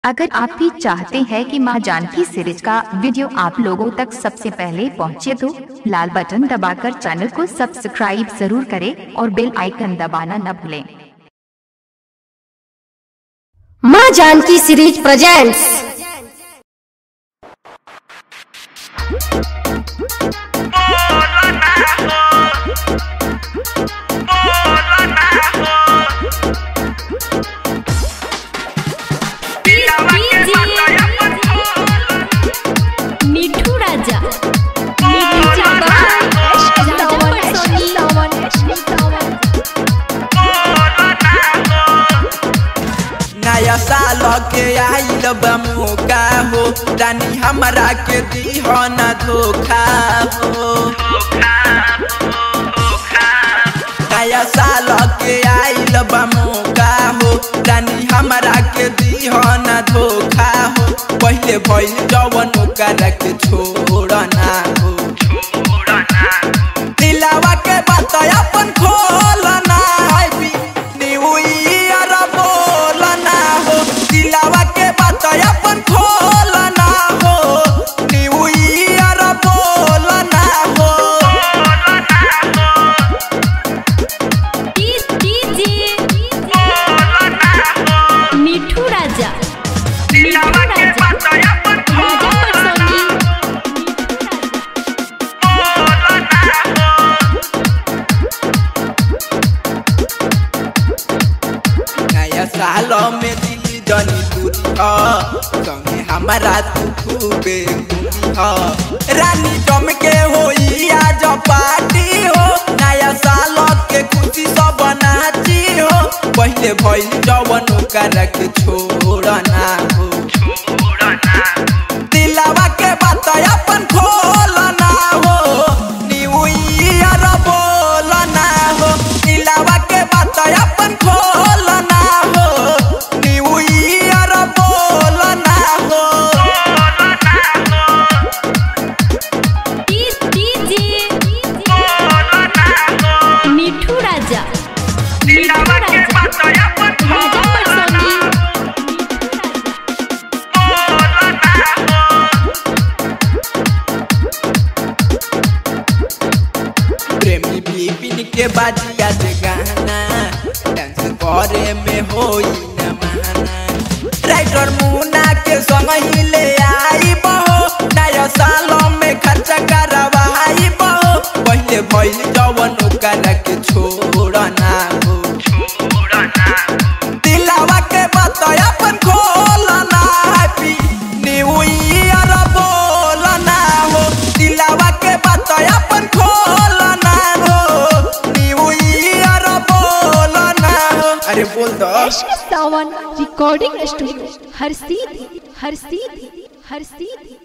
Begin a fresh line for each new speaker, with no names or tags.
अगर आप भी चाहते हैं कि मां जानकी सीरीज का वीडियो आप लोगों तक सबसे पहले पहुंचे तो लाल बटन दबाकर चैनल को सब्सक्राइब जरूर करें और बेल आइकन दबाना न भूलें
माँ जानकी सीरीज प्रेजेंट्स
मिठू राजा मिठू
नया साल के आइल बा मौका हो रानी हमरा के दीह न धोखा हो नया साल के आइल बा मौका हो रानी हमरा के दीह न धोखा हो पहले भइल जवन ओकरा के छोड़ना हो दिलावा के बात अपन खोलना है न्यू ईयर बोलना हो दिलावा के बात अपन खोलना हो न्यू ईयर बोलना हो
मिठू राजा मिठू राजा राजा परसोनी
नया साल में दिल्ली जनी दूरी ह संगे हमारा तू खूबे घूमी ह रानी जम के होई आज पार्टी हो नया साल के खुशी सब नाची हो पहले भइल जवन ओकरा के छोड़ना हो दिलावा के बात अपन खोलना हो न्यू ईयर बोलना हो दिलावा के बात अपन खोलना हो न्यू ईयर बोलना हो
मिठू राजा मिठू राजा राजा परसोनी
प्रेमी बिपिन के बाजिया दे गाना डांस करे में होई न माना राइटर मुना के संग ही ले आई बहो नया साल में खर्चा करवाई बहो पहले भइल जवन ओकरा के छोड़ना हो दिलावा के बात अपन खोलना हैप्पी न्यू ईयर बोलना हो दिलावा के बात अपन खोलना हो न्यू ईयर बोलना हो अरे बोल दो
सावन रिकॉर्डिंग स्टूडियो हर सीधी हर सीधी हर सीधी